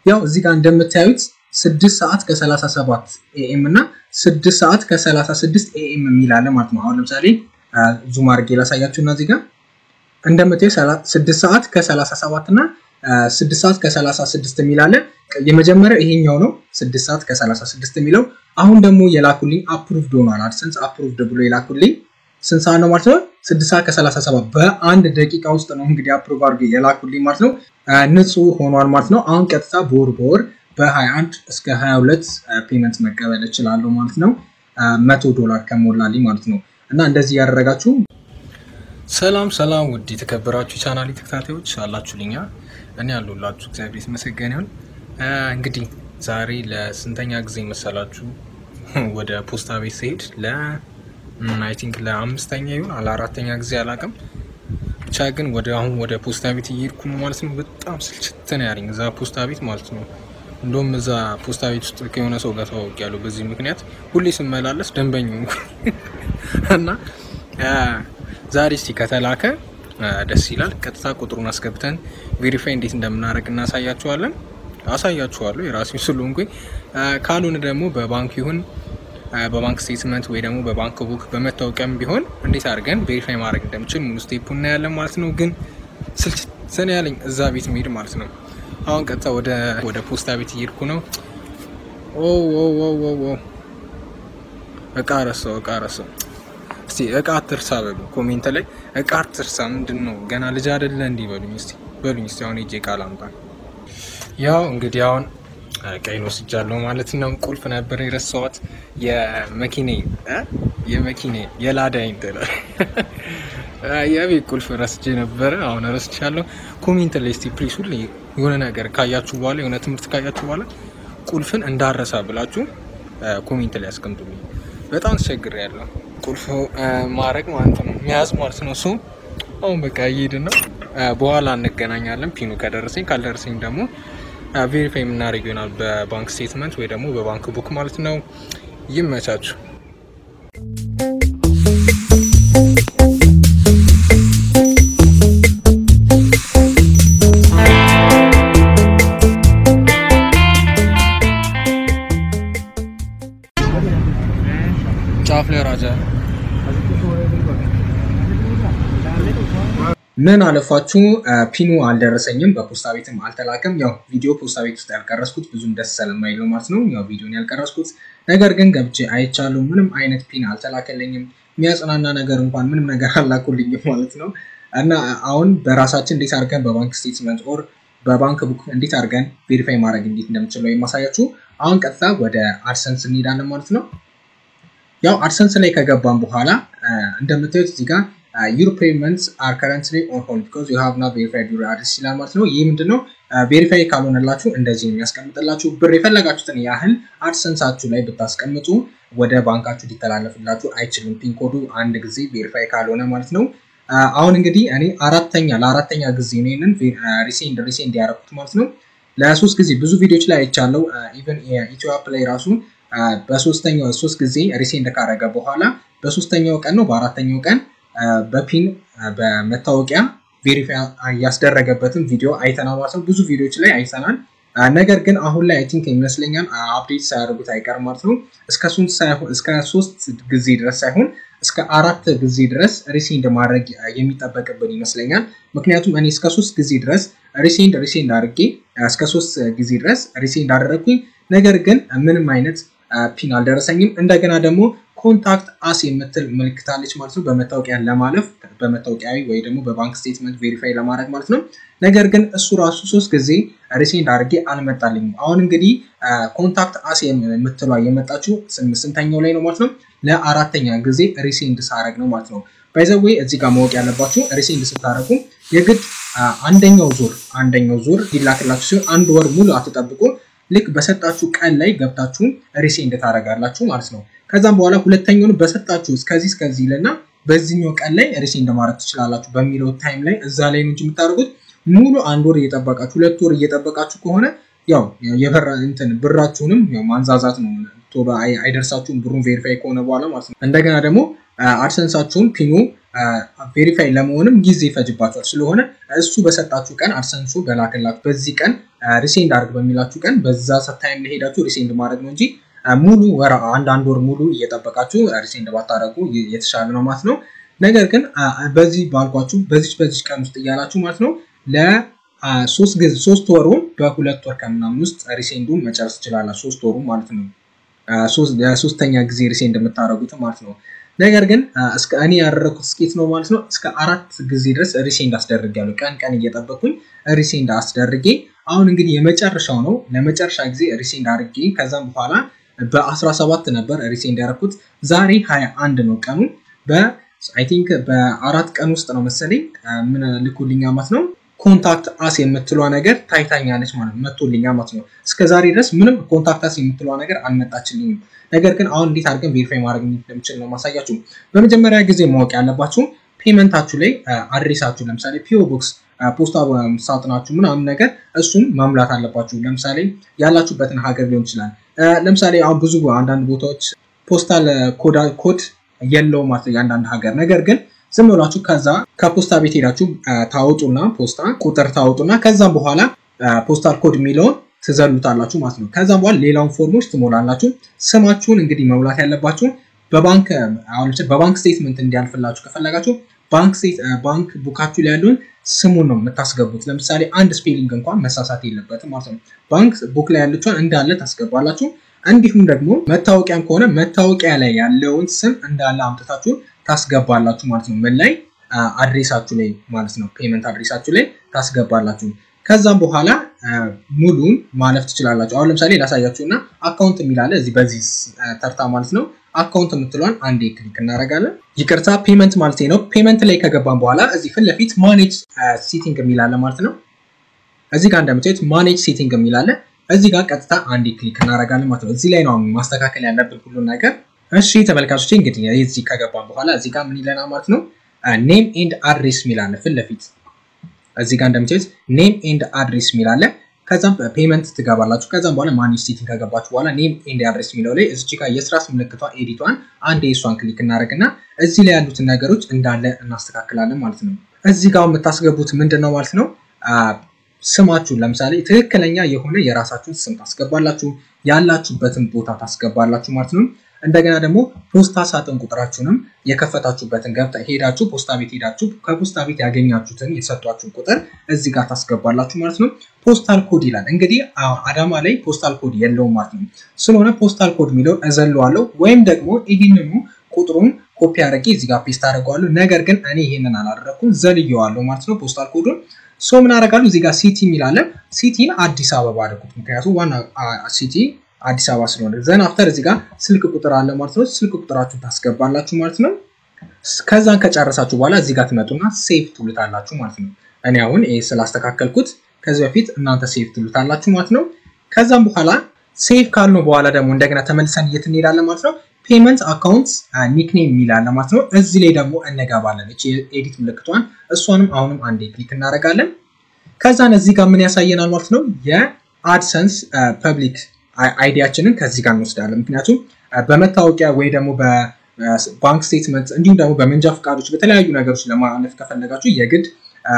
ያው እዚህ ጋር እንደምታዩት ስድስት ሰዓት ከ37 ኤኤም እና ስድስት ሰዓት ከ36 ኤኤም የሚል አለ ማለት ነው። አሁን ለምሳሌ ዙም አድርጌ ላሳያችሁ እና እዚህ ጋር እንደምታዩ ስድስት ሰዓት ከ37 እና ስድስት ሰዓት ከ36 የሚል አለ። የመጀመሪያው ይሄኛው ነው ስድስት ሰዓት ከ36 የሚለው። አሁን ደግሞ የላኩልኝ አፕሩቭድ ሆኗል። አድሰንስ አፕሩቭድ ብሎ የላኩልኝ ስንት ሰዓት ነው ማለት ነው? ስድስት ሰዓት ከ37 በአንድ ደቂቃ ውስጥ ነው እንግዲህ አፕሩቭ አድርጌ የላኩልኝ ማለት ነው። ንጹህ ሆኗል ማለት ነው። አሁን ቀጥታ በወር በወር በ21 እስከ 22 ፔመንት መቀበል እችላለሁ ማለት ነው። መቶ ዶላር ከሞላልኝ ማለት ነው። እና እንደዚህ ያደረጋችሁ ሰላም ሰላም፣ ውድ የተከበራችሁ ቻናል ተከታታዮች አላችሁልኛ፣ እኔ ያሉላችሁ እግዚአብሔር የተመሰገነ ይሁን። እንግዲህ ዛሬ ለስንተኛ ጊዜ መሰላችሁ ወደ ፖስታ ቤት ስሄድ ለ አይ ቲንክ ለአምስተኛ ይሁን ለአራተኛ ጊዜ አላውቅም፣ ብቻ ግን ወደ አሁን ወደ ፖስታ ቤት እየሄድኩ ነው ማለት ነው። በጣም ስልችት ነው ያለኝ እዛ ፖስታ ቤት ማለት ነው። እንደውም እዛ ፖስታ ቤት ውስጥ ከሆነ ሰው ጋር ተዋውቂያለሁ። በዚህ ምክንያት ሁሌ ስመላለስ ደንበኛ እና ዛሬ እስቲ ከተላከ ደስ ይላል። ቀጥታ ቁጥሩን አስገብተን ቬሪፋይ እንዴት እንደምናደርግ እናሳያችኋለን። አሳያችኋለሁ የራሴ ስለሆንኩኝ። ካልሆነ ደግሞ በባንክ ይሁን በባንክ ስቴትመንት ወይ ደግሞ በባንክ ቡክ በመታወቂያም ቢሆን እንዴት አድርገን ቬሪፋይ ማድረግ እንደምችል ሙሉ ስቴፑ እናያለን ማለት ነው። ግን ስልችት ያለኝ እዛ ቤት መሄድ ማለት ነው። አሁን ቀጥታ ወደ ወደ ፖስታ ቤት እየሄድኩ ነው። ኦ እቃ ረሳው፣ እቃ ረሳው። እስቲ እቃ አትርሳ በሉ ኮሜንት ላይ እቃ አትርሳ። ምንድን ነው ገና ልጅ አይደለ እንዲህ በሉኝ እስቲ በሉኝ እስቲ። አሁን ሄጄ እቃ ላምጣ። ያው እንግዲህ አሁን ቀይን ወስጃለሁ ማለት ነው። ቁልፍ ነበር የረሳኋት የመኪኔ የመኪኔ የላዳይን ትላል የቤት ቁልፍ ረስቼ ነበረ። አሁን ረስቻለሁ። ኮሜንት ላይ እስቲ ፕሊስ ሁሌ የሆነ ነገር ካያችሁ በኋላ የሆነ ትምህርት ካያችሁ በኋላ ቁልፍን እንዳረሳ ብላችሁ ኮሜንት ላይ ያስቀምጡልኝ። በጣም ተቸግሬ ያለው ቁልፍ ማድረግ ማለት ነው መያዝ ማለት ነው። እሱ አሁን በቃ እየሄድን ነው። በኋላ እንገናኛለን። ፒኑ ከደረሰኝ ካልደረሰኝ ደግሞ ቬሪፋይ የምናደርግ ይሆናል በባንክ ስቴትመንት ወይ ደግሞ በባንክ ቡክ ማለት ነው። ይመቻችሁ። ጫፍ ላይ ራጃ ምን አለፋችሁ ፒኑ አልደረሰኝም፣ በፖስታ ቤትም አልተላከም። ያው ቪዲዮ ፖስታ ቤት ውስጥ ያልቀረስኩት ብዙም ደስ ስለማይለው ማለት ነው። ያው ቪዲዮን ያልቀረስኩት ነገር ግን ገብቼ አይቻለሁ። ምንም አይነት ፒን አልተላከልኝም። የሚያጽናና ነገር እንኳን ምንም ነገር አላኩልኝም ማለት ነው። እና አሁን በራሳችን እንዴት አድርገን በባንክ ስቴትመንት ኦር በባንክ ቡክ እንዴት አድርገን ቬሪፋይ ማድረግ እንዴት እንደምችለው የማሳያችሁ። አሁን ቀጥታ ወደ አድሰንስ እንሄዳለን ማለት ነው። ያው አድሰንስ ላይ ከገባን በኋላ እንደምታዩት እዚህ ጋር ዩር ፔመንትስ አር ከረንትሊ ኦን ሆልድ ቢኮዝ ዩ ሃቭ ናት ቬሪፋይድ ዩር አድሬስ ይላል ማለት ነው። ይህ ምንድነው? ቬሪፋይ ካልሆነላችሁ እንደዚህ የሚያስቀምጥላችሁ ብር የፈለጋችሁትን ያህል አድሰንሳችሁ ላይ ብታስቀምጡ ወደ ባንካችሁ ሊተላለፍላችሁ አይችልም። ፒን ኮዱ አንድ ጊዜ ቬሪፋይ ካልሆነ ማለት ነው። አሁን እንግዲህ እኔ አራተኛ ለአራተኛ ጊዜ ነው ይህንን ሪሴንድ ሪሴንድ ያደረኩት ማለት ነው። ለሶስት ጊዜ ብዙ ቪዲዮዎች ላይ አይቻለው። ኢቨን ኢትዮ አፕ ላይ ራሱ በሶስተኛው ሶስት ጊዜ ሪሴንድ ካረገ በኋላ በሶስተኛው ቀን ነው በአራተኛው ቀን በፒን በመታወቂያ ቬሪፋይ ያስደረገበትን ቪዲዮ አይተናል ማለት ነው። ብዙ ቪዲዮዎች ላይ አይተናል። ነገር ግን አሁን ላይ አይ ቲንክ ይመስለኛል አፕዴት ሳያደርጉት አይቀርም ማለት ነው። እስከ ሶስት ጊዜ ድረስ ሳይሆን እስከ አራት ጊዜ ድረስ ሪሴንድ ማድረግ የሚጠበቅብን ይመስለኛል። ምክንያቱም እኔ እስከ ሶስት ጊዜ ድረስ ሪሴንድ ሪሴንድ አድርጌ እስከ ሶስት ጊዜ ድረስ ሪሴንድ አደረግኩኝ። ነገር ግን ምንም አይነት ፒን አልደረሰኝም። እንደገና ደግሞ ኮንታክት አስ የምትል ምልክት አለች ማለት ነው። በመታወቂያ ለማለፍ በመታወቂያዊ ወይ ደግሞ በባንክ ስቴትመንት ቬሪፋይ ለማድረግ ማለት ነው። ነገር ግን እሱ ራሱ ሶስት ጊዜ ሪሴንድ አድርጌ አልመጣልኝም። አሁን እንግዲህ ኮንታክት አስ የምትሏ የመጣችው ስንተኛው ላይ ነው ማለት ነው? ለአራተኛ ጊዜ ሪሴንድ ሳረግ ነው ማለት ነው። ባይዘዌ እዚህ ጋር ማወቅ ያለባችሁ ሪሴንድ ስታደረጉ የግድ አንደኛው ዙር አንደኛው ዙር ይላክላችሁ ሲሆን አንድ ወር ሙሉ አትጠብቁ። ልክ በሰጣችሁ ቀን ላይ ገብታችሁን ሪሴንድ ታደርጋላችሁ ማለት ነው። ከዛም በኋላ ሁለተኛውን በሰጣችሁ እስከዚህ እስከዚህ ይልና በዚህኛው ቀን ላይ ሪሴንድ ማድረግ ትችላላችሁ በሚለው ታይም ላይ እዛ ላይ እንጂ የምታደርጉት ሙሉ አንድ ወር እየጠበቃችሁ ሁለት ወር እየጠበቃችሁ ከሆነ ያው የበራ እንትን ብራችሁንም ያው ማንዛዛት ነው። ቶሎ አይደርሳችሁም ብሩን ቬሪፋይ ከሆነ በኋላ ማለት ነው። እንደገና ደግሞ አድሰንሳችሁን ፒኑ ቬሪፋይ ለመሆንም ጊዜ ይፈጅባቸዋል። ስለሆነ እሱ በሰጣችሁ ቀን አድሰንሱ በላክላችሁ በዚህ ቀን ሪሴንድ አድርግ በሚላችሁ ቀን በዛ ታይም ላይ ሄዳችሁ ሪሴንድ ማድረግ ነው እንጂ ሙሉ ወር አንድ አንድ ወር ሙሉ እየጠበቃችሁ ሪሴንድ ባታደረጉ የተሻለ ነው ማለት ነው። ነገር ግን በዚህ ባልኳችሁ በዚች በዚች ቀን ውስጥ እያላችሁ ማለት ነው ለሶስት ጊዜ ሶስት ወሩን በሁለት ወር ከምናምን ውስጥ ሪሴንዱን መጨረስ ትችላላችሁ። ሶስት ወሩ ማለት ነው። ለሶስተኛ ጊዜ ሪሴንድ የምታደረጉት ማለት ነው። ነገር ግን እስከ እኔ ያደረኩት ስኬት ነው ማለት ነው። እስከ አራት ጊዜ ድረስ ሪሴንድ አስደርጊያለሁ። ቀን ቀን እየጠበኩኝ ሪሴንድ አስደርጌ አሁን እንግዲህ የመጨረሻው ነው። ለመጨረሻ ጊዜ ሪሴንድ አድርጌ ከዛም በኋላ በ17 ነበር ሪሴንድ ያደረኩት። ዛሬ 21 ነው ቀኑ። በአይ ቲንክ በአራት ቀን ውስጥ ነው መሰለኝ ምን ልኩልኛ ማለት ነው ኮንታክት አስ የምትሏ ነገር ታይታኛለች ማለት መቶልኛ ማለት ነው። እስከ ዛሬ ድረስ ምንም ኮንታክት አስ የምትሏ ነገር አልመጣችልኝም። ነገር ግን አሁን እንዴት አድርገን ቬሪፋይ ማድረግ እንደምችል ነው ማሳያችሁ። በመጀመሪያ ጊዜ ማወቅ ያለባችሁ ፔመንታችሁ ላይ አድሬሳችሁ ለምሳሌ ፒኦ ቦክስ ፖስታ ሳጥናችሁ ምናምን ነገር እሱን መሙላት አለባችሁ። ለምሳሌ ያላችሁበትን ሀገር ሊሆን ይችላል። ለምሳሌ አሁን ብዙ አንዳንድ ቦታዎች ፖስታል ኮድ የለውም ማለት ነው የአንዳንድ ሀገር ነገር ግን ዝም ብላችሁ ከዛ ከፖስታ ቤት ሄዳችሁ ታወጡና ፖስታ ቁጥር ታወጡና ከዛም በኋላ ፖስታል ኮድ የሚለውን ትዘሉታላችሁ ማለት ነው። ከዛም በኋላ ሌላውን ፎርሞች ትሞላላችሁ። ስማችሁን እንግዲህ መሙላት ያለባችሁ በባንክ አሁን በባንክ ስቴትመንት እንዲያልፍላችሁ ከፈለጋችሁ ባንክ ቡካችሁ ላይ ያለውን ስሙን ነው የምታስገቡት። ለምሳሌ አንድ ስፔሊንግ እንኳን መሳሳት የለበትም ማለት ነው። ባንክ ቡክ ላይ ያለችውን እንዳለ ታስገባላችሁ። እንዲሁም ደግሞ መታወቂያም ከሆነ መታወቂያ ላይ ያለውን ስም እንዳለ አምጥታችሁ ታስገባላችሁ ማለት ነው። ምን ላይ አድሬሳችሁ ላይ ማለት ነው። ፔመንት አድሬሳችሁ ላይ ታስገባላችሁ። ከዛም በኋላ ሙሉን ማለፍ ትችላላችሁ። አሁን ለምሳሌ ላሳያችሁ እና አካውንት የሚላለ እዚህ በዚህ ተርታ ማለት ነው። አካውንት የምትሏን አንዴ ክሊክ እናደርጋለን። ይቅርታ ፔመንት ማለት ነው። ፔመንት ላይ ከገባን በኋላ እዚህ ፊት ለፊት ማኔጅ ሴቲንግ የሚላለ ማለት ነው። እዚህ ጋር እንደምታዩት ማኔጅ ሴቲንግ የሚላለ እዚህ ጋር ቀጥታ አንዴ ክሊክ እናደርጋለን ማለት ነው። እዚህ ላይ ነው ማስተካከል ያለብን ሁሉን ነገር። እሺ ተመልካቾች እንግዲህ እዚህ ከገባን በኋላ እዚህ ጋር ምን ይለናል ማለት ነው። ኔም ኤንድ አድሬስ የሚላለ ፊት ለፊት እዚህ ጋር እንደምታዩት ኔም ኤንድ አድሬስ የሚላለ ከዛም ፔመንት ትገባላችሁ። ከዛም በኋላ ማኔጅ ሴቲንግ ከገባችሁ በኋላ ኔም ኤንድ አድሬስ የሚለው ላይ እዚች ጋር የስራስ ምልክቷ ኤዲቷን አንድ የእሷን ክሊክ እናደርግና እዚህ ላይ ያሉትን ነገሮች እንዳለ እናስተካክላለን ማለት ነው። እዚህ ጋር የምታስገቡት ምንድን ነው ማለት ነው ስማችሁን ለምሳሌ ትክክለኛ የሆነ የራሳችሁን ስም ታስገባላችሁ፣ ያላችሁበትን ቦታ ታስገባላችሁ ማለት ነው። እንደገና ደግሞ ፖስታ ሳጥን ቁጥራችሁንም የከፈታችሁበትን ገብታ ሄዳችሁ ፖስታ ቤት ሄዳችሁ ከፖስታ ቤት ያገኛችሁትን የሰጧችሁን ቁጥር እዚህ ጋር ታስገባላችሁ ማለት ነው። ፖስታል ኮድ ይላል እንግዲህ አዳማ ላይ ፖስታል ኮድ የለውም ማለት ነው። ስለሆነ ፖስታል ኮድ የሚለውን እዘለዋለሁ ወይም ደግሞ ይህንኑ ቁጥሩን ኮፒ አድርጌ እዚህ ጋር ፔስት አድርገዋለሁ። ነገር ግን እኔ ይህንን አላደረኩም ዘልየዋለሁ ማለት ነው ፖስታል ኮዱን ሶ ምን አደርጋለሁ እዚህ ጋር ሲቲ የሚላለ ሲቲን አዲስ አበባ አድርጉት። ምክንያቱም ዋና ሲቲ አዲስ አበባ ስለሆነ ዘን አፍተር እዚህ ጋር ስልክ ቁጥር አለ ማለት ነው። ስልክ ቁጥራችሁን ታስገባላችሁ ማለት ነው። ከዛን ከጨረሳችሁ በኋላ እዚህ ጋር ትመጡና ሴቭ ትሉታላችሁ ማለት ነው። እኔ አሁን ይሄ ስላስተካከልኩት ከዚህ በፊት እናንተ ሴቭ ትሉታላችሁ ማለት ነው። ከዛም በኋላ ሴቭ ካልነው በኋላ ደግሞ እንደገና ተመልሰን የት እንሄዳለን ማለት ነው። ፔመንት አካውንት ኒክኔም የሚላለ ማለት ነው። እዚህ ላይ ደግሞ እንገባለን። እቺ ኤዲት ምልክቷን እሷንም አሁንም አንዴ ክሊክ እናደርጋለን። ከዛን እዚህ ጋር ምን ያሳየናል ማለት ነው የአድሰንስ ፐብሊክ አይዲያችንን ከዚህ ጋር እንወስዳለን። ምክንያቱም በመታወቂያ ወይ ደግሞ በባንክ ስቴትመንት እንዲሁም ደግሞ በመንጃ ፈቃዶች በተለያዩ ነገሮች ለማለፍ ከፈለጋችሁ የግድ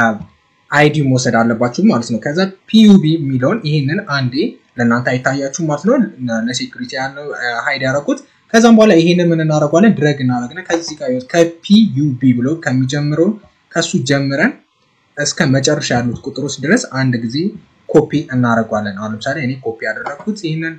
አይዲ መውሰድ አለባችሁ ማለት ነው። ከዛ ፒዩቢ የሚለውን ይህንን አንዴ ለእናንተ አይታያችሁ ማለት ነው። ለሴኩሪቲ ያለው ሀይድ ያደረጉት ከዛም በኋላ ይሄንን ምን እናደርጓለን? ድረግ እናደርግና ከዚህ ጋር ከፒዩቢ ብሎ ከሚጀምረው ከሱ ጀምረን እስከ መጨረሻ ያሉት ቁጥሮች ድረስ አንድ ጊዜ ኮፒ እናደርጓለን። አሁን ለምሳሌ እኔ ኮፒ ያደረግኩት ይህንን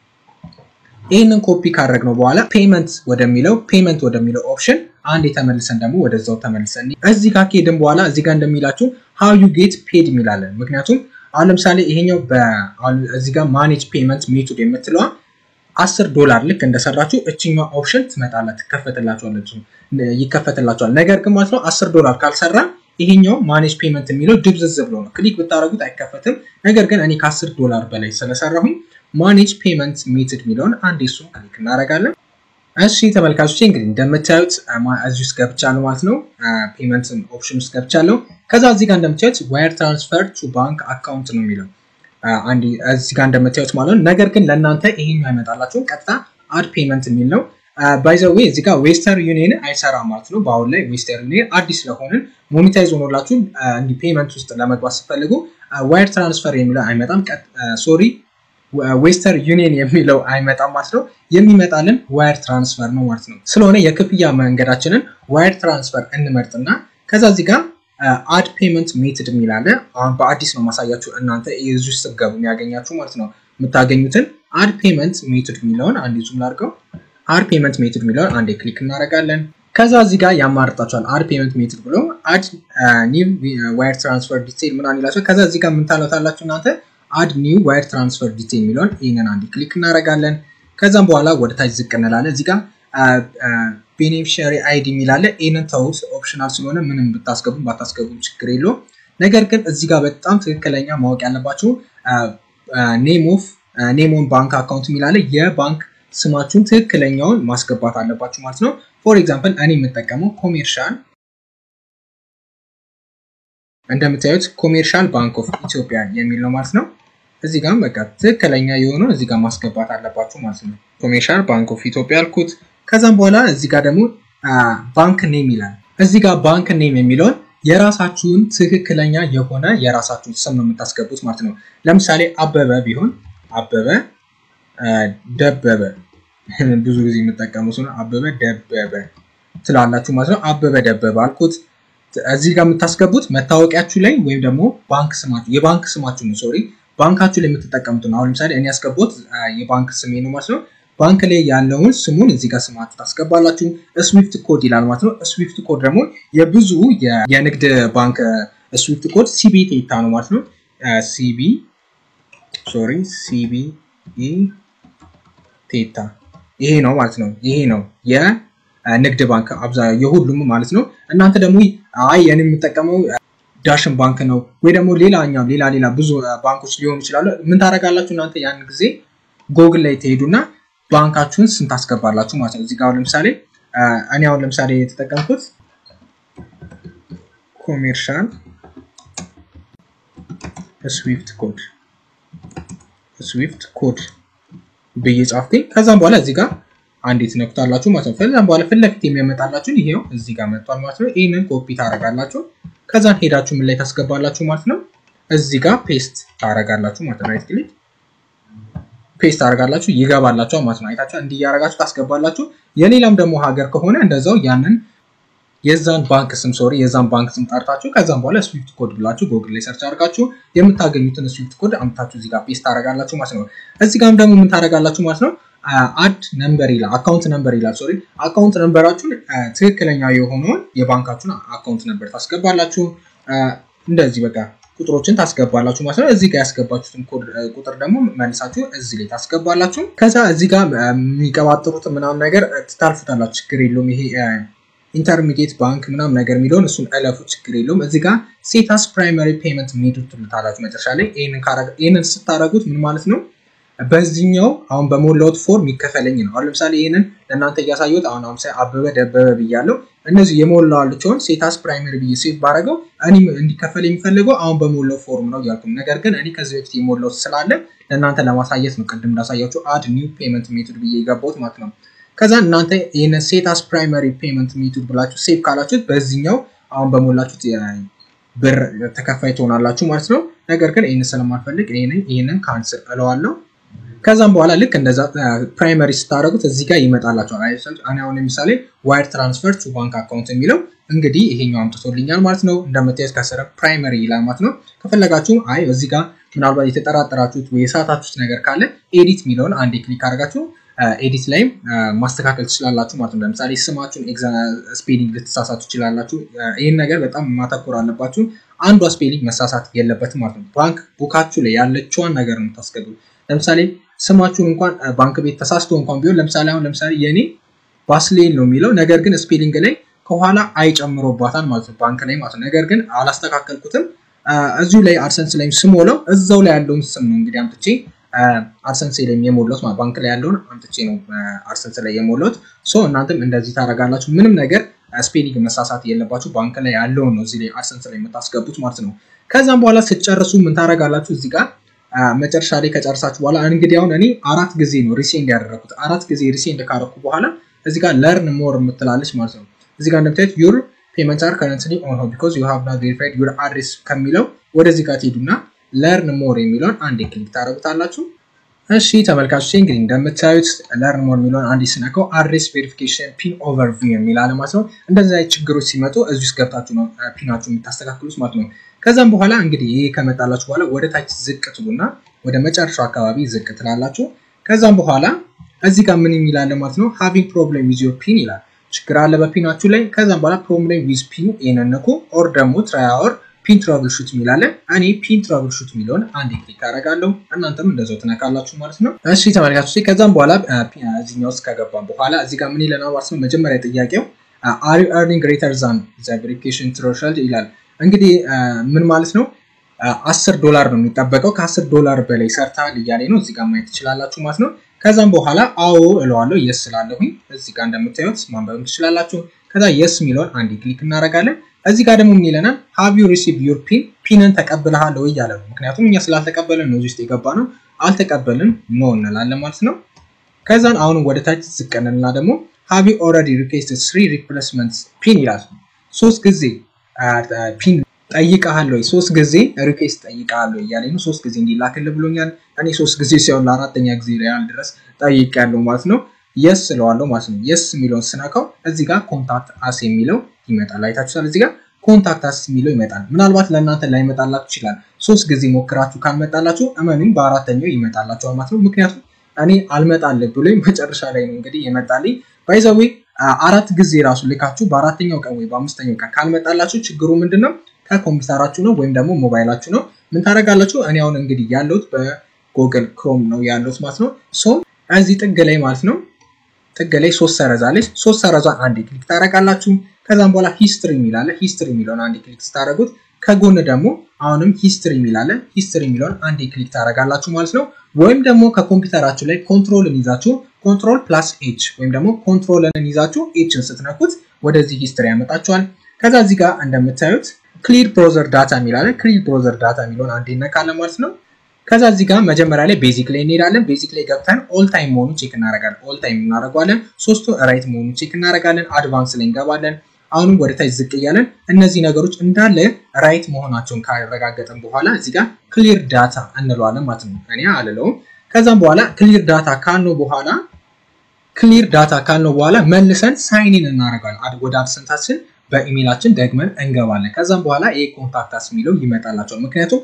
ይህንን ኮፒ ካደረግነው በኋላ ፔመንት ወደሚለው ፔመንት ወደሚለው ኦፕሽን አንድ የተመልሰን ደግሞ ወደዛው ተመልሰን እዚህ ጋር ከሄድን በኋላ እዚህ ጋር እንደሚላችሁ ሃው ዩ ጌት ፔድ የሚላለን። ምክንያቱም አሁን ለምሳሌ ይሄኛው እዚህ ጋር ማኔጅ ፔመንት ሜቶድ የምትለዋ አስር ዶላር ልክ እንደሰራችሁ እችኛዋ ኦፕሽን ትመጣላት ትከፈትላችኋለች ይከፈትላችኋል። ነገር ግን ማለት ነው አስር ዶላር ካልሰራ ይሄኛው ማኔጅ ፔመንት የሚለው ድብዝዝ ብሎ ነው ክሊክ ብታደረጉት አይከፈትም። ነገር ግን እኔ ከአስር ዶላር በላይ ስለሰራሁኝ ማኔጅ ፔመንት ሜትድ የሚለውን አንድ እሱን ክሊክ እናደርጋለን። እሺ ተመልካቾች እንግዲህ እንደምታዩት እዚህ ውስጥ ገብቻለሁ ማለት ነው። ፔመንት ኦፕሽን ውስጥ ገብቻለሁ። ከዛ እዚህ ጋር እንደምታዩት ዋየር ትራንስፈር ቱ ባንክ አካውንት ነው የሚለው አንድ እዚህ ጋር እንደምታዩት ማለት ነው። ነገር ግን ለእናንተ ይሄኛው አይመጣላችሁም። ቀጥታ አድ ፔመንት የሚል ነው። ባይዘዌ እዚህ ጋር ዌስተርን ዩኒየን አይሰራም ማለት ነው። በአሁን ላይ ዌስተርን ዩኒየን አዲስ ስለሆንን ሞኒታይዝ ሆኖላችሁ እንዲህ ፔመንት ውስጥ ለመግባት ስትፈልጉ ዋይር ትራንስፈር የሚለው አይመጣም። ሶሪ ዌስተርን ዩኒየን የሚለው አይመጣም ማለት ነው። የሚመጣልን ዋይር ትራንስፈር ነው ማለት ነው። ስለሆነ የክፍያ መንገዳችንን ዋይር ትራንስፈር እንመርጥና ከዛ እዚህ ጋር አድ ፔመንት ሜትድ የሚላለ አሁን በአዲስ ነው ማሳያችሁ እናንተ የዚ ውስጥ ስትገቡ የሚያገኛችሁ ማለት ነው። የምታገኙትን አድ ፔመንት ሜትድ የሚለውን አንድ ዙም ላድርገው። አድ ፔመንት ሜትድ የሚለውን አንዴ ክሊክ እናደርጋለን። ከዛ እዚህ ጋር ያማርጣቸዋል። አድ ፔመንት ሜትድ ብሎ አድ ኒው ዋይር ትራንስፈር ዲቴይል ምናምን ይላቸዋል። ከዛ እዚህ ጋር የምንታለታላችሁ እናንተ አድ ኒው ዋይር ትራንስፈር ዲቴይል የሚለውን ይህንን አንዴ ክሊክ እናደርጋለን። ከዛም በኋላ ወደ ታች ዝቅ እንላለን። እዚህ ጋር ቤኔፊሻሪ አይዲ የሚላለ ይህንን ተውት፣ ኦፕሽናል ስለሆነ ምንም ብታስገቡም ባታስገቡም ችግር የለውም። ነገር ግን እዚህ ጋር በጣም ትክክለኛ ማወቅ ያለባችሁ ኔም ኦፍ ኔሞን ባንክ አካውንት የሚላለ የባንክ ስማችሁን ትክክለኛውን ማስገባት አለባችሁ ማለት ነው። ፎር ኤግዛምፕል እኔ የምጠቀመው ኮሜርሻል እንደምታዩት ኮሜርሻል ባንክ ኦፍ ኢትዮጵያ የሚል ነው ማለት ነው። እዚህ ጋር በቃ ትክክለኛ የሆነው እዚህ ጋር ማስገባት አለባችሁ ማለት ነው። ኮሜርሻል ባንክ ኦፍ ኢትዮጵያ አልኩት። ከዛም በኋላ እዚህ ጋር ደግሞ ባንክ ኔም ይላል። እዚህ ጋር ባንክ ኔም የሚለውን የራሳችሁን ትክክለኛ የሆነ የራሳችሁን ስም ነው የምታስገቡት ማለት ነው። ለምሳሌ አበበ ቢሆን አበበ ደበበ ብዙ ጊዜ የምጠቀሙት ነው። አበበ ደበበ ትላላችሁ ማለት ነው። አበበ ደበበ አልኩት። እዚህ ጋር የምታስገቡት መታወቂያችሁ ላይ ወይም ደግሞ ባንክ ስማችሁ የባንክ ስማችሁ ነው። ሶሪ ባንካችሁ ላይ የምትጠቀሙት ነው። አሁን ለምሳሌ እኔ ያስገቡት የባንክ ስሜ ነው ማለት ነው። ባንክ ላይ ያለውን ስሙን እዚህ ጋር ስማችሁ ታስገባላችሁ። ስዊፍት ኮድ ይላል ማለት ነው። ስዊፍት ኮድ ደግሞ የብዙ የንግድ ባንክ ስዊፍት ኮድ ሲቢ ቴታ ነው ማለት ነው። ሲቢ ሶሪ ሲቢ ቴታ ይሄ ነው ማለት ነው። ይሄ ነው የንግድ ባንክ አብዛኛው የሁሉም ማለት ነው። እናንተ ደግሞ አይ የኔ የምጠቀመው ዳሽን ባንክ ነው ወይ ደግሞ ሌላኛው ሌላ ሌላ ብዙ ባንኮች ሊሆኑ ይችላሉ። ምን ታደርጋላችሁ እናንተ ያን ጊዜ ጎግል ላይ ትሄዱና ባንካችሁን ስንት ታስገባላችሁ ማለት ነው። እዚህ ጋር ለምሳሌ እኔ አሁን ለምሳሌ የተጠቀምኩት ኮሜርሻል ስዊፍት ኮድ ስዊፍት ኮድ ብዬ ጻፍኩኝ። ከዛም በኋላ እዚህ ጋር አንዴት ነኩታላችሁ ማለት ነው። ከዛም በኋላ ፊት ለፊት የሚያመጣላችሁን ይሄው እዚህ ጋር መጥቷል ማለት ነው። ይህንን ኮፒ ታደርጋላችሁ። ከዛን ሄዳችሁ ምን ላይ ታስገባላችሁ ማለት ነው። እዚህ ጋር ፔስት ታደርጋላችሁ ማለት ነው። ራይት ክሊክ ፔስት ታደርጋላችሁ ይገባላችሁ ማለት ነው። አይታችሁ እንዲህ እያደረጋችሁ ታስገባላችሁ። የሌላም ደግሞ ሀገር ከሆነ እንደዛው ያንን የዛን ባንክ ስም ሶሪ የዛን ባንክ ስም ጠርታችሁ ከዛም በኋላ ስዊፍት ኮድ ብላችሁ ጎግል ላይ ሰርች አድርጋችሁ የምታገኙትን ስዊፍት ኮድ አምታችሁ እዚህ ጋር ፔስት ታደርጋላችሁ ማለት ነው። እዚህ ጋርም ደግሞ ምን ታደርጋላችሁ ማለት ነው። አድ ነምበር ይላል አካውንት ነምበር ይላል። ሶሪ አካውንት ነምበራችሁን ትክክለኛ የሆነውን የባንካችሁን አካውንት ነምበር ታስገባላችሁ። እንደዚህ በቃ ቁጥሮችን ታስገባላችሁ ማለት ነው። እዚህ ጋር ያስገባችሁትን ቁጥር ደግሞ መልሳችሁ እዚህ ላይ ታስገባላችሁ። ከዛ እዚህ ጋር የሚቀባጥሩት ምናምን ነገር ትታልፉታላችሁ፣ ችግር የለውም። ይሄ ኢንተርሚዲየት ባንክ ምናምን ነገር የሚለውን እሱን እለፉ፣ ችግር የለውም። እዚህ ጋር ሴታስ ፕራይማሪ ፔመንት ሜቶድ ትሉታላችሁ መጨረሻ ላይ። ይህንን ስታደርጉት ምን ማለት ነው? በዚህኛው አሁን በሞላሁት ፎርም ይከፈለኝ ነው። አሁን ለምሳሌ ይህንን ለእናንተ እያሳየሁት አሁን ለምሳሌ አበበ ደበበ ብያለሁ። እነዚህ የሞላዋቸውን ሴታስ ፕራይመሪ ብዬ ሴት ባረገው እኔ እንዲከፈል የሚፈልገው አሁን በሞላው ፎርም ነው እያልኩም፣ ነገር ግን እኔ ከዚህ በፊት የሞላሁት ስላለ ለእናንተ ለማሳየት ነው። ቅድም እንዳሳያችሁ አድ ኒው ፔመንት ሜቶድ ብዬ የገባሁት ማለት ነው። ከዛ እናንተ ይህን ሴታስ ፕራይመሪ ፔመንት ሜቶድ ብላችሁ ሴቭ ካላችሁት በዚህኛው አሁን በሞላችሁት ብር ተከፋይ ትሆናላችሁ ማለት ነው። ነገር ግን ይህን ስለማልፈልግ ይህንን ካንስል እለዋለሁ። ከዛም በኋላ ልክ እንደዛ ፕራይመሪ ስታደረጉት እዚህ ጋር ይመጣላቸዋል። እኔ አሁን ለምሳሌ ዋይር ትራንስፈር ቱ ባንክ አካውንት የሚለው እንግዲህ ይሄኛው አምጥቶልኛል ማለት ነው። እንደምታዩት ከስረ ፕራይመሪ ይላል ማለት ነው። ከፈለጋችሁ አይ እዚህ ጋር ምናልባት የተጠራጠራችሁት ወይ የሳታችሁት ነገር ካለ ኤዲት የሚለውን አንዴ ክሊክ አድርጋችሁ ኤዲት ላይም ማስተካከል ትችላላችሁ ማለት ነው። ለምሳሌ ስማችሁን ስፔሊንግ ልትሳሳቱ ትችላላችሁ። ይህን ነገር በጣም ማተኮር አለባችሁ። አንዷ ስፔሊንግ መሳሳት የለበትም ማለት ነው። ባንክ ቡካችሁ ላይ ያለችዋን ነገር ነው የምታስገቡ። ለምሳሌ ስማችሁን እንኳን ባንክ ቤት ተሳስቶ እንኳን ቢሆን ለምሳሌ አሁን ለምሳሌ የኔ ባስሌን ነው የሚለው ነገር ግን ስፔሊንግ ላይ ከኋላ አይጨምሮባታል ማለት ነው ባንክ ላይ ማለት ነው። ነገር ግን አላስተካከልኩትም። እዚሁ ላይ አድሰንስ ላይ ስሞላው እዛው ላይ ያለውን ስም ነው እንግዲህ አምጥቼ አድሰንስ ላይ የሞላሁት ማለት ባንክ ላይ ያለውን አምጥቼ ነው አድሰንስ ላይ የሞላሁት። ሶ እናንተም እንደዚህ ታደርጋላችሁ። ምንም ነገር ስፔሊንግ መሳሳት የለባችሁ። ባንክ ላይ ያለውን ነው እዚህ ላይ አድሰንስ ላይ የምታስገቡት ማለት ነው። ከዛም በኋላ ስትጨርሱ ምን ታደርጋላችሁ እዚህ ጋር መጨረሻ ላይ ከጨርሳችሁ በኋላ እንግዲህ አሁን እኔ አራት ጊዜ ነው ሪሴንድ ያደረኩት። አራት ጊዜ ሪሴንድ ካደረኩ በኋላ እዚህ ጋር ለርን ሞር የምትላለች ማለት ነው። እዚህ ጋር እንደምታዩት ዩር ፔመንት አር ከረንትሊ ኦን ሆልድ ቢኮዝ ዩ ሃቭ ናት ቬሪፋይድ ዩር አድሬስ ከሚለው ወደዚህ ጋር ትሄዱና ለርን ሞር የሚለውን አንዴ ክሊክ ታደረጉታላችሁ። እሺ ተመልካቾች እንግዲህ እንደምታዩት ለርን ሞር የሚለውን አንዴ ስነካው አድሬስ ቬሪፊኬሽን ፒን ኦቨርቪው የሚል አለ ማለት ነው። እንደዚህ አይነት ችግሮች ሲመጡ እዚህ ውስጥ ገብታችሁ ነው ፒናችሁ የምታስተካክሉት ማለት ነው። ከዛም በኋላ እንግዲህ ይሄ ከመጣላችሁ በኋላ ወደ ታች ዝቅ ትሉና ወደ መጨረሻው አካባቢ ዝቅ ትላላችሁ። ከዛም በኋላ እዚህ ጋር ምን የሚላለ ማለት ነው ሃቪንግ ፕሮብሌም ዊዝ ዮር ፒን ይላል። ችግር አለ በፒናችሁ ላይ። ከዛም በኋላ ፕሮብሌም ዊዝ ፒን የነነኩ ኦር ደግሞ ትራያወር ፒን ትራቭል ሹት የሚላለ እኔ ፒን ትራቭል ሹት የሚለውን አንድ ክሊክ አደርጋለሁ። እናንተም እንደዛው ትነካላችሁ ማለት ነው። እሺ ተመልካቾች፣ ከዛም በኋላ እዚህኛው ውስጥ ከገባን በኋላ እዚህ ጋር ምን ይለናል ማለት ነው። መጀመሪያ ጥያቄው አር ዩ ኤርኒንግ ግሬተር ዛን ዘ ቬሪፊኬሽን ትሬሾልድ ይላል። እንግዲህ ምን ማለት ነው? አስር ዶላር ነው የሚጠበቀው። ከአስር ዶላር በላይ ሰርተሃል እያለኝ ነው። እዚህ ጋር ማየት ትችላላችሁ ማለት ነው። ከዛም በኋላ አዎ እለዋለሁ የስ ስላለሁኝ እዚህ ጋር እንደምታዩት ማንበብ ትችላላችሁ። ከዛ የስ የሚለውን አንድ ክሊክ እናደርጋለን። እዚህ ጋር ደግሞ ምን ይለናል? ሃቭ ዩ ሪሲቭ ዩር ፒን ፒንን ተቀብለሃል ወይ እያለ ነው። ምክንያቱም እኛ ስላልተቀበልን ነው እዚህ ውስጥ የገባ ነው። አልተቀበልን ኖ እንላለን ማለት ነው። ከዛን አሁንም ወደ ታች ዝቅ እንልና ደግሞ ሃቭ ዩ ኦልሬዲ ሪኩዌስትድ ስሪ ሪፕሌስመንት ፒን ይላል። ሶስት ጊዜ ፒን ጠይቀሃል ወይ ሶስት ጊዜ ሪኩዌስት ጠይቀሃል ወይ እያለኝ ነው። ሶስት ጊዜ እንዲላክልህ ብሎኛል። እኔ ሶስት ጊዜ ሲሆን ለአራተኛ ጊዜ ያህል ድረስ ጠይቄያለሁ ማለት ነው። የስ እለዋለሁ ማለት ነው። የስ የሚለውን ስነካው እዚህ ጋር ኮንታክት አስ የሚለው ይመጣል። አይታችኋል። እዚህ ጋር ኮንታክት አስ የሚለው ይመጣል። ምናልባት ለእናንተ ላይመጣላችሁ ይችላል። ሶስት ጊዜ ሞክራችሁ ካልመጣላችሁ እመኑኝ በአራተኛው ይመጣላችኋል ማለት ነው። ምክንያቱም እኔ አልመጣልህ ብሎኝ መጨረሻ ላይ ነው እንግዲህ የመጣልኝ። ባይዘዌ አራት ጊዜ ራሱ ልካችሁ በአራተኛው ቀን ወይ በአምስተኛው ቀን ካልመጣላችሁ ችግሩ ምንድን ነው? ከኮምፒውተራችሁ ነው ወይም ደግሞ ሞባይላችሁ ነው። ምን ታደርጋላችሁ? እኔ አሁን እንግዲህ ያለሁት በጎግል ክሮም ነው ያለሁት ማለት ነው። ሶ እዚህ ጥግ ላይ ማለት ነው ጥግ ላይ ሶስት ሰረዛለች። ሶስት ሰረዟን አንድ ክሊክ ታደርጋላችሁ። ከዛም በኋላ ሂስትሪ የሚላለ ሂስትሪ የሚለውን አንድ ክሊክ ስታደርጉት ከጎን ደግሞ አሁንም ሂስትሪ የሚላለ ሂስትሪ የሚለውን አንድ ክሊክ ታደርጋላችሁ ማለት ነው። ወይም ደግሞ ከኮምፒውተራችሁ ላይ ኮንትሮልን ይዛችሁ ኮንትሮል ፕላስ ኤች ወይም ደግሞ ኮንትሮልን ይዛችሁ ኤችን ስትነኩት ወደዚህ ሂስትሪ ያመጣችኋል። ከዛ እዚህ ጋር እንደምታዩት ክሊር ብሮዘር ዳታ የሚላለ ክሊር ብሮዘር ዳታ የሚለውን አንድ ይነካለን ማለት ነው። ከዛ እዚህ ጋር መጀመሪያ ላይ ቤዚክ ላይ እንሄዳለን። ቤዚክ ላይ ገብተን ኦል ታይም መሆኑን ቼክ እናደርጋለን። ኦል ታይም እናደርገዋለን። ሶስቱ ራይት መሆኑን ቼክ እናደርጋለን። አድቫንስ ላይ እንገባለን። አሁንም ወደ ታች ዝቅ እያለን እነዚህ ነገሮች እንዳለ ራይት መሆናቸውን ካረጋገጥን በኋላ እዚህ ጋር ክሊር ዳታ እንለዋለን ማለት ነው። እኔ አልለውም። ከዛም በኋላ ክሊር ዳታ ካልነው በኋላ ክሊር ዳታ ካልነው በኋላ መልሰን ሳይኒን እናደርጋለን ወደ አድሰንታችን በኢሜይላችን ደግመን እንገባለን። ከዛም በኋላ ይሄ ኮንታክታስ የሚለው ይመጣላቸዋል። ምክንያቱም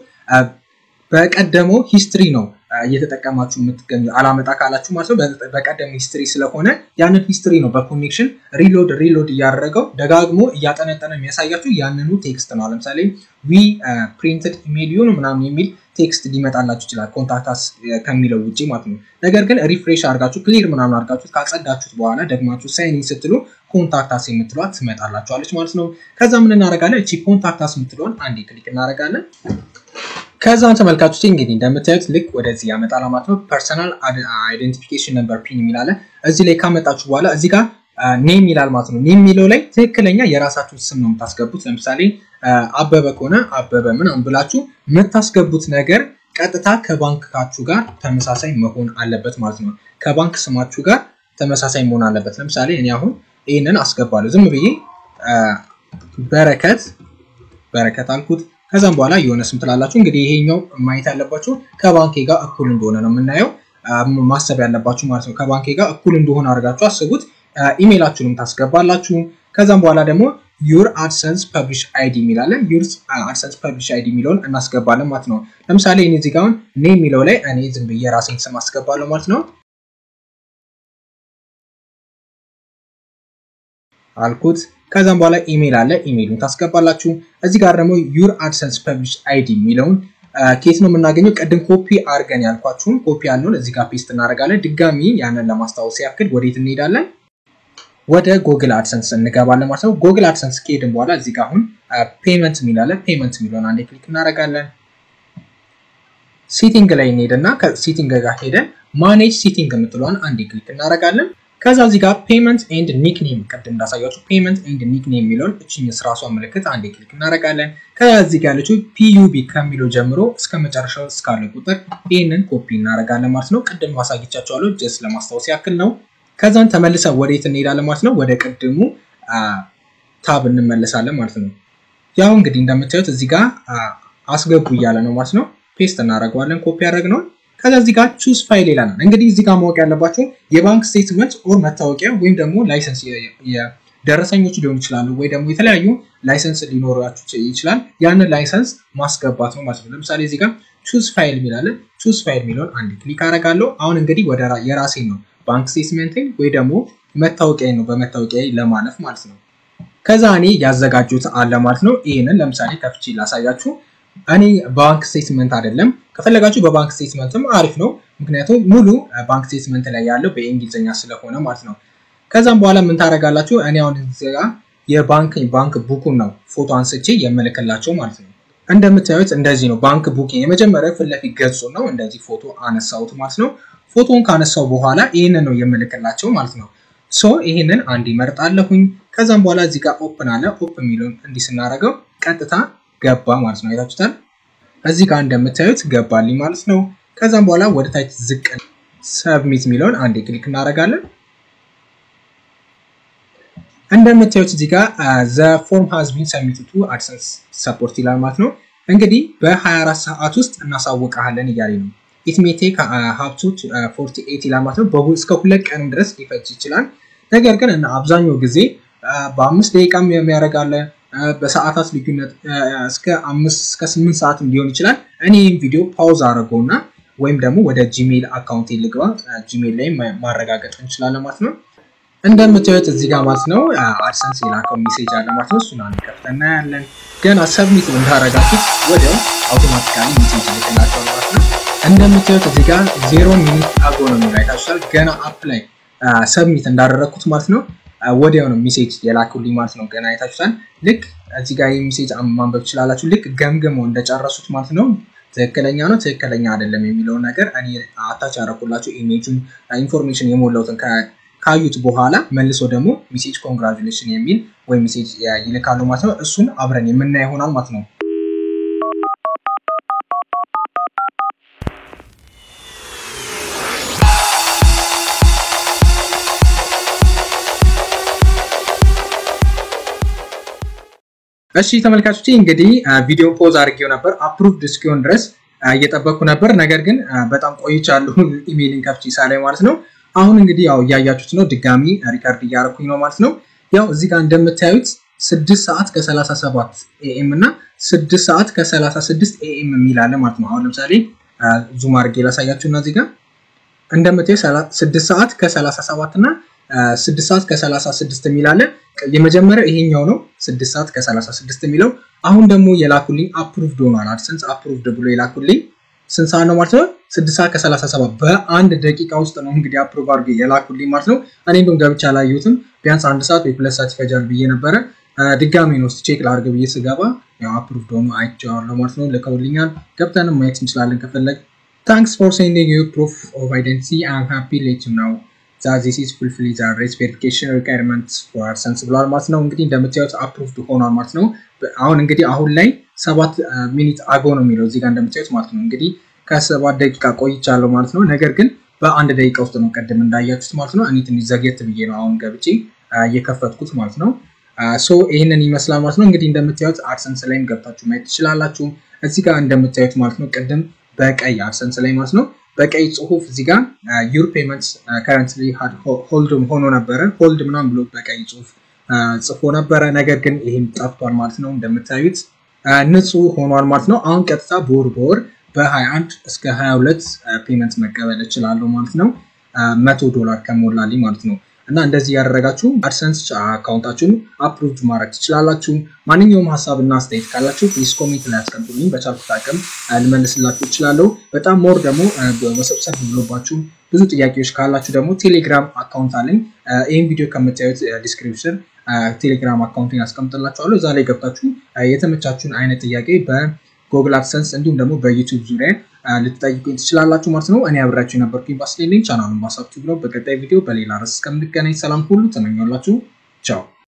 በቀደመው ሂስትሪ ነው እየተጠቀማችሁ የምትገኙ አላመጣ ካላችሁ ማለት ነው። በቀደመው ሂስትሪ ስለሆነ ያንን ሂስትሪ ነው በኮኔክሽን ሪሎድ ሪሎድ እያደረገው ደጋግሞ እያጠነጠነ የሚያሳያችሁ ያንኑ ቴክስት ነው። ለምሳሌ ዊ ፕሪንትድ ኢሜል ዩን ምናምን የሚል ቴክስት ሊመጣላችሁ ይችላል ኮንታክታስ ከሚለው ውጭ ማለት ነው። ነገር ግን ሪፍሬሽ አድርጋችሁ ክሊር ምናምን አድርጋችሁ ካጸዳችሁት በኋላ ደግማችሁ ሳይኒን ስትሉ ኮንታክታስ የምትሏት ትመጣላችኋለች ማለት ነው። ከዛ ምን እናደርጋለን? እቺ ኮንታክታስ የምትለውን አንዴ ክሊክ እናደርጋለን። ከዛም ተመልካቾች እንግዲህ እንደምታዩት ልክ ወደዚህ ያመጣል ማለት ነው። ፐርሰናል አይደንቲፊኬሽን ነምበር ፒን የሚላለ እዚህ ላይ ካመጣችሁ በኋላ እዚህ ጋር ኔም ይላል ማለት ነው። ኔም የሚለው ላይ ትክክለኛ የራሳችሁን ስም ነው የምታስገቡት። ለምሳሌ አበበ ከሆነ አበበ ምናምን ብላችሁ የምታስገቡት ነገር ቀጥታ ከባንካችሁ ጋር ተመሳሳይ መሆን አለበት ማለት ነው። ከባንክ ስማችሁ ጋር ተመሳሳይ መሆን አለበት። ለምሳሌ እኔ አሁን ይህንን አስገባለሁ ዝም ብዬ በረከት በረከት አልኩት። ከዛም በኋላ የሆነ ስም ትላላችሁ። እንግዲህ ይሄኛው ማየት ያለባችሁ ከባንኬ ጋር እኩል እንደሆነ ነው የምናየው ማሰብ ያለባችሁ ማለት ነው። ከባንኬ ጋር እኩል እንደሆነ አድርጋችሁ አስቡት። ኢሜይላችሁንም ታስገባላችሁ። ከዛም በኋላ ደግሞ ዩር አድሰንስ ፐብሊሽ አይዲ የሚላለን ዩር አድሰንስ ፐብሊሽ አይዲ የሚለውን እናስገባለን ማለት ነው። ለምሳሌ እኔ እዚህ ጋር አሁን ኔ የሚለው ላይ እኔ ዝም ብዬ ራሴን ስም አስገባለሁ ማለት ነው አልኩት። ከዛም በኋላ ኢሜይል አለ ኢሜይሉን ታስገባላችሁ። እዚህ ጋር ደግሞ ዩር አድሰንስ ፐብሊሽ አይዲ የሚለውን ኬት ነው የምናገኘው? ቅድም ኮፒ አድርገን ያልኳችሁን ኮፒ ያለውን እዚህ ጋር ፔስት እናደርጋለን። ድጋሚ ያንን ለማስታወስ ያክል ወዴት እንሄዳለን? ወደ ጎግል አድሰንስ እንገባለን ማለት ነው። ጎግል አድሰንስ ከሄድን በኋላ እዚህ ጋር አሁን ፔመንት የሚላለን ፔመንት የሚለውን አንዴ ክሊክ እናደርጋለን። ሴቲንግ ላይ እንሄድና ከሴቲንግ ጋር ሄደን ማኔጅ ሴቲንግ የምትለዋን አንዴ ክሊክ እናደርጋለን። ከዛ እዚህ ጋር ፔመንት ኤንድ ኒክኔም ቅድም እንዳሳያችሁ ፔመንት ኤንድ ኒክኔም የሚለውን እችኝ ስራሷ ምልክት አንዴ ክሊክ እናደርጋለን። ከዛ እዚህ ጋር ያለችው ፒዩቢ ከሚለው ጀምሮ እስከ መጨረሻው እስካለ ቁጥር ይህንን ኮፒ እናደርጋለን ማለት ነው። ቅድም ማሳየቻቸዋለሁ ጀስት ለማስታወስ ያክል ነው። ከዛን ተመልሰን ወዴት እንሄዳለን ማለት ነው። ወደ ቅድሙ ታብ እንመለሳለን ማለት ነው። ያው እንግዲህ እንደምታዩት እዚህ ጋር አስገቡ እያለ ነው ማለት ነው። ፔስት እናደርገዋለን ኮፒ ያደረግነውን። ከዛ እዚህ ጋር ቹዝ ፋይል ይላል። እንግዲህ እዚህ ጋር ማወቅ ያለባቸው የባንክ ስቴትመንት ኦር መታወቂያ ወይም ደግሞ ላይሰንስ ደረሰኞች ሊሆኑ ይችላሉ፣ ወይ ደግሞ የተለያዩ ላይሰንስ ሊኖራችሁ ይችላል። ያንን ላይሰንስ ማስገባት ነው ማለት ነው። ለምሳሌ እዚህ ጋር ቹዝ ፋይል የሚላለን ቹዝ ፋይል የሚለውን አንድ ክሊክ አደርጋለሁ። አሁን እንግዲህ ወደ የራሴ ነው ባንክ ስቴትመንትን ወይ ደግሞ መታወቂያ ነው በመታወቂያ ለማለፍ ማለት ነው። ከዛ እኔ ያዘጋጁት አለ ማለት ነው። ይህንን ለምሳሌ ከፍቼ ላሳያችሁ። እኔ ባንክ ስቴትመንት አይደለም፣ ከፈለጋችሁ በባንክ ስቴትመንትም አሪፍ ነው። ምክንያቱም ሙሉ ባንክ ስቴትመንት ላይ ያለው በእንግሊዝኛ ስለሆነ ማለት ነው። ከዛም በኋላ ምን ታደርጋላችሁ? እኔ አሁን እዚጋ የባንክ ባንክ ቡኩን ነው ፎቶ አንስቼ የምልክላቸው ማለት ነው። እንደምታዩት እንደዚህ ነው ባንክ ቡክ የመጀመሪያ ፊት ለፊት ገጹ ነው። እንደዚህ ፎቶ አነሳሁት ማለት ነው። ፎቶውን ካነሳው በኋላ ይህንን ነው የምልክላቸው ማለት ነው። ሶ ይህንን አንድ ይመርጣለሁኝ። ከዛም በኋላ እዚህ ጋር ኦፕን አለ። ኦፕን የሚለውን እንዲህ ስናደርገው ቀጥታ ገባ ማለት ነው። አይታችሁታል። እዚህ ጋር እንደምታዩት ገባልኝ ማለት ነው። ከዛም በኋላ ወደ ታች ዝቅ ሰብሚት የሚለውን አንዴ ክሊክ እናደርጋለን። እንደምታዩት እዚህ ጋር ዘ ፎርም ሃዝ ቢን ሰብሚትድ ቱ አድሰንስ ሰፖርት ይላል ማለት ነው። እንግዲህ በ24 ሰዓት ውስጥ እናሳውቀሃለን እያለ ነው። ኢት ሜይ ቴክ ሀብቱ 48 ይላል ማለት ነው። እስከ ሁለት ቀን ድረስ ሊፈጅ ይችላል። ነገር ግን እና አብዛኛው ጊዜ በአምስት ደቂቃም የሚያደርጋለ በሰዓታት ልዩነት እስከ አምስት እስከ ስምንት ሰዓትም ሊሆን ይችላል። እኔ ይህም ቪዲዮ ፓውዝ አድርገውና ወይም ደግሞ ወደ ጂሜል አካውንት ልግባ ጂሜል ላይ ማረጋገጥ እንችላለን ማለት ነው። እንደምታዩት እዚህ ጋር ማለት ነው አድሰንስ የላከው ሜሴጅ አለ ማለት ነው። እሱን አንድ ከፍተን እናያለን። ገና ሰብሚት እንዳረጋችሁት ወዲያው አውቶማቲካሊ ሜሴጅ ይልክላቸዋል ማለት ነው። እንደምታዩት እዚህ ጋር ዜሮ ሚኒት አጎ ነው የሚላይታችኋል። ገና አፕ ላይ ሰብሚት እንዳደረግኩት ማለት ነው ወዲያው ነው ሜሴጅ የላኩልኝ ማለት ነው። ገና አይታችሁታል። ልክ እዚህ ጋር ሜሴጅ ማንበብ ትችላላችሁ። ልክ ገምገመው እንደጨረሱት ማለት ነው ትክክለኛ ነው ትክክለኛ አይደለም የሚለውን ነገር እኔ አታች ያደረኩላችሁ ኢሜጁን ኢንፎርሜሽን የሞላሁትን ካዩት በኋላ መልሶ ደግሞ ሜሴጅ ኮንግራጁሌሽን የሚል ወይ ሜሴጅ ይልካሉ ማለት ነው። እሱን አብረን የምናይ ይሆናል ማለት ነው። እሺ ተመልካቾች እንግዲህ ቪዲዮ ፖዝ አድርጌው ነበር አፕሩቭድ እስኪሆን ድረስ እየጠበቅኩ ነበር። ነገር ግን በጣም ቆይቻለሁ ኢሜይልን ከፍቼ ሳላይ ማለት ነው። አሁን እንግዲህ ያው እያያችሁት ነው። ድጋሚ ሪከርድ እያደረኩኝ ነው ማለት ነው። ያው እዚህ ጋር እንደምታዩት ስድስት ሰዓት ከሰላሳ ሰባት ኤኤም እና ስድስት ሰዓት ከሰላሳ ስድስት ኤኤም የሚል አለ ማለት ነው። አሁን ለምሳሌ ዙም አድርጌ ላሳያችሁ እና እዚህ ጋር እንደምታዩ ስድስት ሰዓት ከሰላሳ ሰባት እና ስድስት ሰዓት ከሰላሳ ስድስት የሚል አለ። የመጀመሪያው ይሄኛው ነው ስድስት ሰዓት ከሰላሳ ስድስት የሚለው አሁን ደግሞ የላኩልኝ አፕሩቭድ ሆኗል። አድሰንስ አፕሩቭድ ብሎ የላኩልኝ ስንት ሰዓት ነው ማለት ነው? ስድስት ሰዓት ከሰላሳ ሰባት በአንድ ደቂቃ ውስጥ ነው እንግዲህ አፕሩቭ አድርጌ የላኩልኝ ማለት ነው። እኔ እንደውም ገብቼ አላየሁትም። ቢያንስ አንድ ሰዓት ወይ ሁለት ሰዓት ይፈጃል ብዬ ነበረ። ድጋሚ ነው ቼክ ላድርግ ብዬ ስገባ ያው አፕሩቭድ ሆኖ አይቼዋለሁ ማለት ነው። ልከውልኛል። ገብተንም ማየት እንችላለን ከፈለግ። ታንክስ ፎር ሴንዲንግ ዩ ፕሩፍ ኦፍ አይደንቲቲ አም ሃፒ ሌት ዩ ናው ዚስ ኢዝ ፉልፊል ዘ ሬስ ቬሪፊኬሽን ሪኳየርመንትስ ፎር አድሰንስ ብለዋል ማለት ነው። እንግዲህ እንደምታዩት አፕሩቭድ ሆኗል ማለት ነው። አሁን እንግዲህ አሁን ላይ ሰባት ሚኒት አጎ ነው የሚለው እዚህ ጋር እንደምታዩት ማለት ነው። እንግዲህ ከሰባት ደቂቃ ቆይቻለሁ ማለት ነው። ነገር ግን በአንድ ደቂቃ ውስጥ ነው ቀድም እንዳያችሁት ማለት ነው። እኔ ትንሽ ዘግየት ብዬ ነው አሁን ገብቼ እየከፈትኩት ማለት ነው። ሶ ይህንን ይመስላል ማለት ነው። እንግዲህ እንደምታዩት አድሰንስ ላይም ገብታችሁ ማየት ትችላላችሁ። እዚህ ጋር እንደምታዩት ማለት ነው ቅድም በቀይ አድሰንስ ላይ ማለት ነው በቀይ ጽሁፍ እዚህ ጋር ዩር ፔመንትስ ከረንትሊ ሆልድ ሆኖ ነበረ ሆልድ ምናምን ብሎ በቀይ ጽሁፍ ጽፎ ነበረ። ነገር ግን ይህም ጠፍቷል ማለት ነው። እንደምታዩት ንጹህ ሆኗል ማለት ነው። አሁን ቀጥታ በወር በወር በ21 እስከ 22 ፔመንት መቀበል እችላለሁ ማለት ነው። መቶ ዶላር ከሞላልኝ ማለት ነው። እና እንደዚህ ያደረጋችሁ አድሰንስ አካውንታችሁን አፕሩቭ ማድረግ ትችላላችሁ። ማንኛውም ሀሳብ እና አስተያየት ካላችሁ ፕሊስ ኮሜንት ላይ ያስቀምጡልኝ። በቻልኩት አቅም ልመልስላችሁ እችላለሁ። በጣም ሞር ደግሞ መሰብሰብ ብሎባችሁ ብዙ ጥያቄዎች ካላችሁ ደግሞ ቴሌግራም አካውንት አለኝ። ይህን ቪዲዮ ከምታዩት ዲስክሪፕሽን ቴሌግራም አካውንትን ያስቀምጥላችኋለሁ። እዛ ላይ ገብታችሁ የተመቻችሁን አይነት ጥያቄ በጉግል አድሰንስ እንዲሁም ደግሞ በዩቱብ ዙሪያ ልትጠይቁኝ ትችላላችሁ ማለት ነው። እኔ አብራችሁ የነበርኩኝ ባስሌልኝ ቻናሉን ባሳብቲቭ ነው። በቀጣይ ቪዲዮ በሌላ ርዕስ እስከምንገናኝ ሰላም ሁሉ ተመኘላችሁ። ቻው